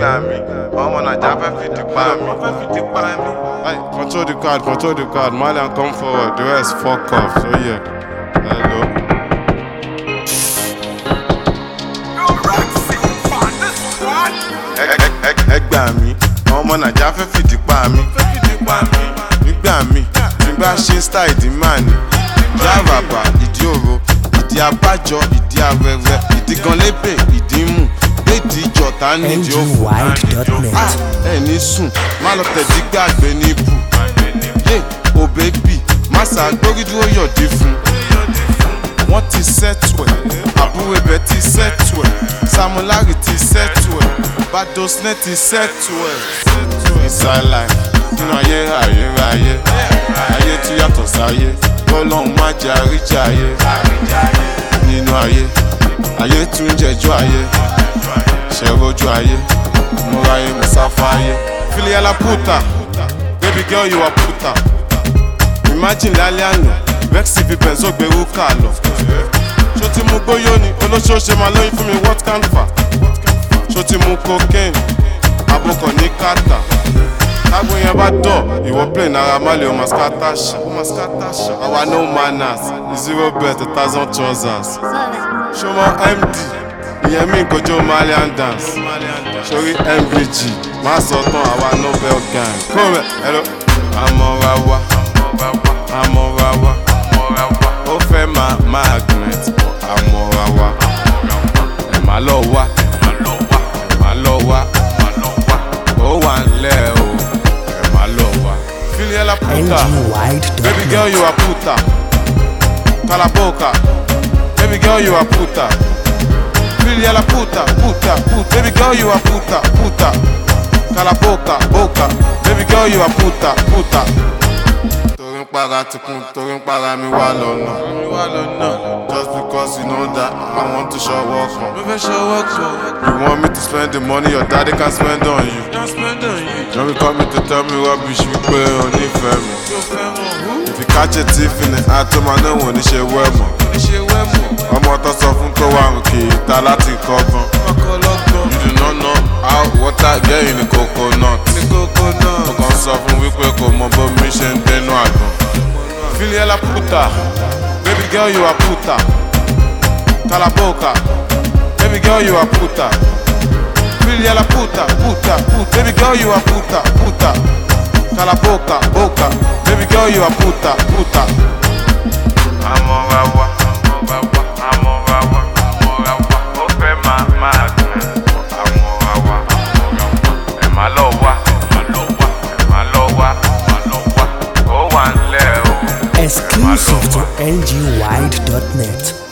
gbà mí ọmọ nàìjà fẹ́ fìdí pa mí. fẹ́ fìdí pa mí. Hey, control the card, control the card. Malian, come forward. The rest, fuck off. So, yeah. Hello. Ẹ- ẹ- ẹ- ẹ gbà mí ọmọ nàìjà fẹ́ fìdí pa mí. fẹ́ fìdí pa mí. nígbà mí tí n bá ṣe style ìdí máa ní. ìdí àràbà ìdí òro ìdí abájọ ìdí arẹrẹ ìdí gan lébè ìdí mú léèdì ìjọta nídìí òfò. Ah, ngwide.net. ẹ ní sùn má lọ tẹ̀dí gbàgbé ní ibù. yé o bébì má ṣàgbórí dúró yọ̀dí fún. wọ́n ti sẹ́tù ẹ̀ àbúrò ibẹ̀ ti sẹ́tù ẹ̀ samulari ti sẹ́tù ẹ̀ badosnet ti sẹ́tù ẹ̀. inside life nínú ayé ayérayé ayé tún yàtọ̀ sáyé bọ́lọ́hún má jẹ́ àríjà ayé nínú ayé ayé tún jẹjọ́ ayé ṣẹ̀rọ̀jú ayé múra ayé musafa ayé. filiala puta baby girl you are puta imagine lálẹ́ àná vexy fi benzo gbèrú kà lọ. ṣó ti mú gbóyó ni olóṣooṣe máa lóyún fún mi what can fa ṣó ti mú cocaine abokọ̀ ní kàtà tágbó yẹn bá dọ̀ ìwọ play náírà má lè ọmọ skata ṣá àwa no manners zero bet a thousand trousers ṣọmọ md ìyẹn mi kojú malian dance sórí mvg má sọ tán àwa nobel gang kó rẹ ẹlò àmọ́ra wa àmọ́ra wa ó fẹ́ máa magnet àmọ́ra wa ẹ̀ má lọ wá ẹ̀ má lọ wá ó wà ńlẹ̀ o ẹ̀ má lọ wá. filiela puta baby girl ngwide.net. you are puta kalaboka baby girl you are puta filiela puta puta puta baby girl you are puta puta kalaboka boka baby girl you are puta puta. torí ń para tikun torí ń para mi wá lọ́nà just because you know that I want to show work on. mo fẹ́ show work on. you want me to spend the money your daddy can spend on you. can spend on you. don't be coming to tell me rubbish wípé o nífẹ̀ẹ́ mi. if you catch a thief in the act ó máa náà wọ́n ní ṣe wẹ́ mọ̀. ọmọ tó sọ fún tó wà kì í ta láti kọ́gbọ́n. you do not know how water get in the coconut. mo kàn sọ fún wípé kò mọ bó mi ṣe ń dénú àgbọn. filiela puta baby girl you are puta kalaboka baby girl you are puta filiela puta puta puta baby girl you are puta puta kalaboka boka baby girl you are puta puta. amọ̀rawa amọ̀rawa amọ̀rawa amọ̀rawa ó fẹ́ máa máa dùn amọ̀rawa ẹ̀ má lọ wá ẹ̀ má lọ wá ẹ̀ má lọ wá ó wà ńlẹ̀ o. Exclusive to ngwide.net.